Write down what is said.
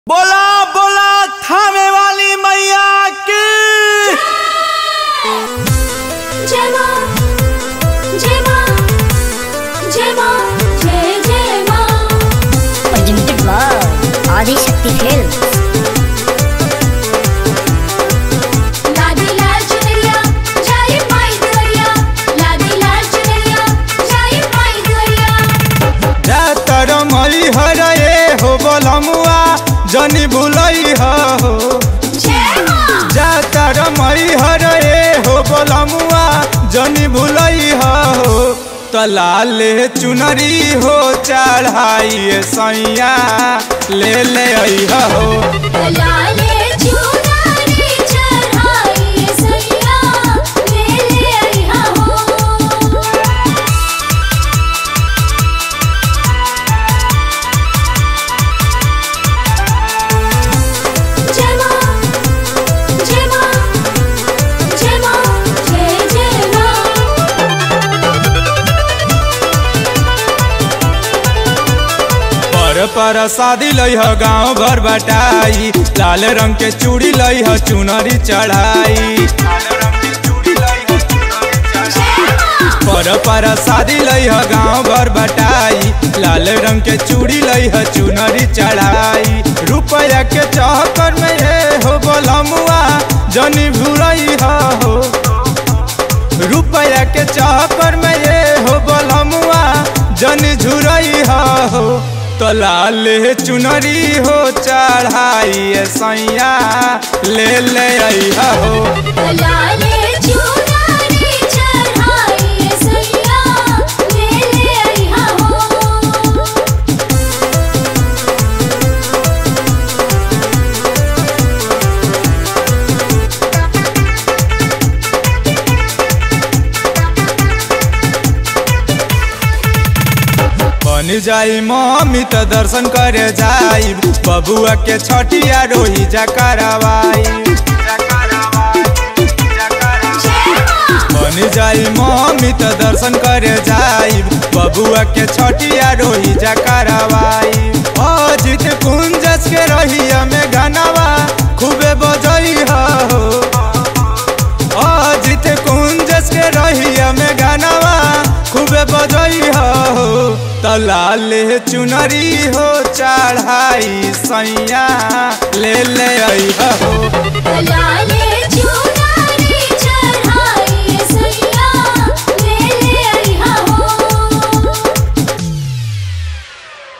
बोला बोला थामे वाली मैया की जय मां जय मां जय मां जय जय मां presented by Adi Shakti Films. लादी लाल चुनरिया जय माई दुरिया लादी लाल चुनरिया जय माई दुरिया जातर मई हरे हो बोलमुआ जनी भुलई हो जय मां जातर मई हरे हो बोलमुआ जनी भुलई हो तलाले चुनरी हो चढ़ाई सैया ले ले आई हो लाले चुनरी चढ़ाई सैया ले ले आई हो जय मां जय मां जय मां जय जय मां पर पर शादी लई ह गाँव भर बटाई लाल रंग के चूड़ी लई ह चुनरी चढ़ाई पर पर शादी लई ह गाँव भर बटाई लाल रंग के चूड़ी लई ह चुनरी चढ़ाई रुपया के चक्कर में ये हो बोलमुआ जनी भूरई हो रुपया के चक्कर में ये हो बोलमुआ जनी झुरई हो तो लाले चुनरी हो चढ़ाई सैया ले ले आई हो लाले चुनरी चढ़ाई सैया ले ले आई हो बन जाई मम्मी त दर्शन करे जाई बबुआ के छठिया रोही जा करवाई बन जाई मम्मी त दर्शन करे जाई बबुआ के छठिया रोही जा करवाई अजित कुंजस के रहिया में गनवा खूबे बजई हो अजित कुंजस के रहिया में गानावा खूबे बजई हो तलाले चुनरी हो चढ़ाई सैया ले ले आई हो लाले चुनरी